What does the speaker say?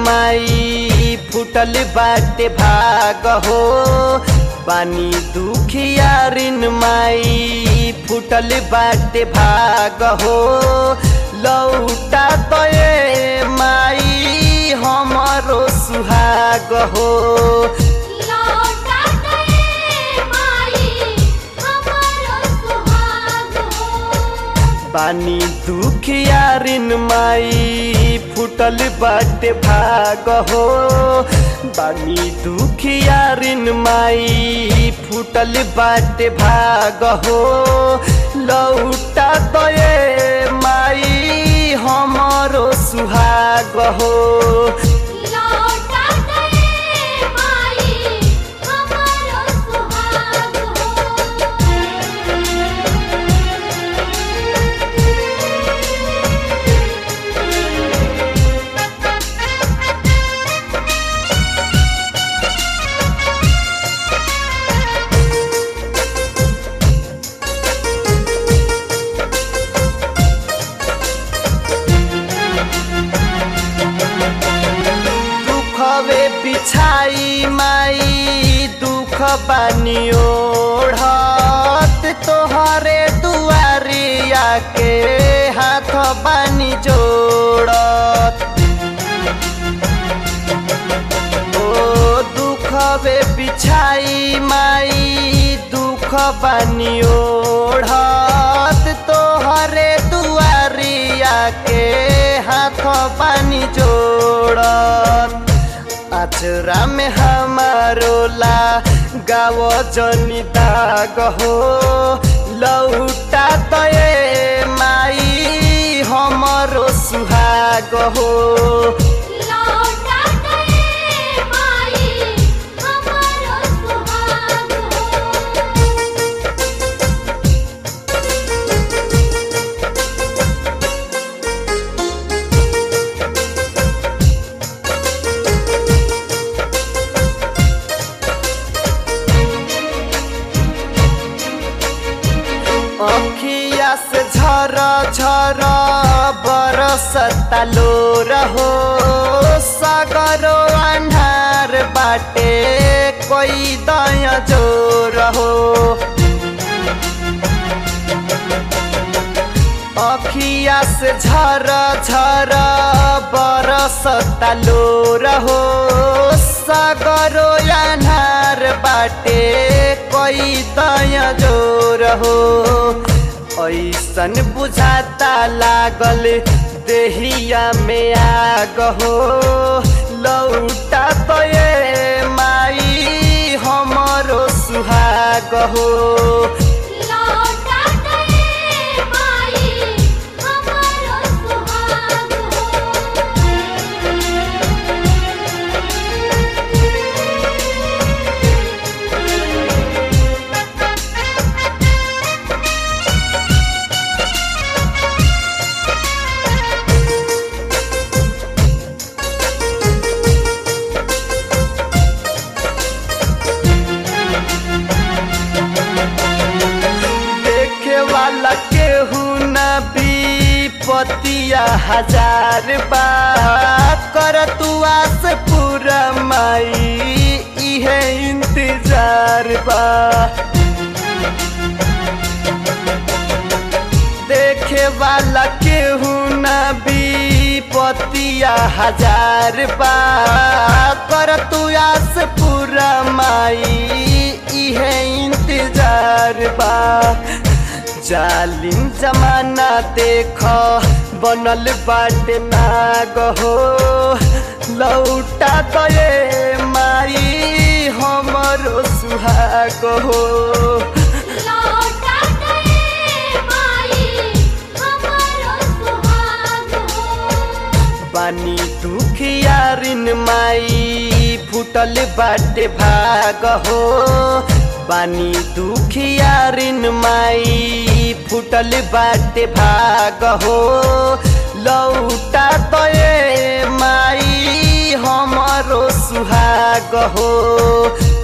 माई फुटल बाटे भाग हो बानी दुखियारिन माई फुटल बाटे भाग हो लौटा तो ए माई हमरो सुहाग हो लौटा गए माई हमारो सुहाग हो बानी दुखियारिन माई फुटल बाटे भाग हो बानी दुखियारिन माई फुटल बाटे भाग हो लौटा दये माई हमरो सुहाग हो लौटा गए माई हमारो सुहाग दुखवे बिछाई माई दुख बानी ओढ़त तोहरे दुआरिया के हाथ बानी जोड़त ओ दुखवे बिछाई माई दुख बानी ओढ़त तोहरे दुआरिया के हाथ बानी जोड़त आचरा में हमारो ला गाव जनी दाग हो लौटा तये माई हमरो सुहाग हो लौटा गए माई हमारो सुहाग हो अखिया से झर झर बरसता लो रहो सगरो अन्हार बाटे कोई दया जो रहो अखिया से झर झर बरसता लो रहो सगरो अन्हार बाटे कोई दया जो रहो ऐसन बुझाता लागल देहिया में आग हो लौटा तो ये माई हमरो सुहाग हो लौटा गए माई हमारो सुहाग देखे वाला केहू न भी पतिया हजार बात कर तू आस पूरा माई इहे इंतजार बा देखे वाला केहू न भी पतिया हजार बा कर तू आस पूरा माई इहे इंतजार बा जालिम जमाना देख बनल बाटे नाग हो लौटा गए माई हमरो सुहाग हो लौटा गए माई हमारो सुहाग हो बानी दुखियारिन माई फुटल बाटे भाग हो बानी दुखियारिन माई फुटल बाटे भाग हो लौटा तये माई हमरो सुहाग हो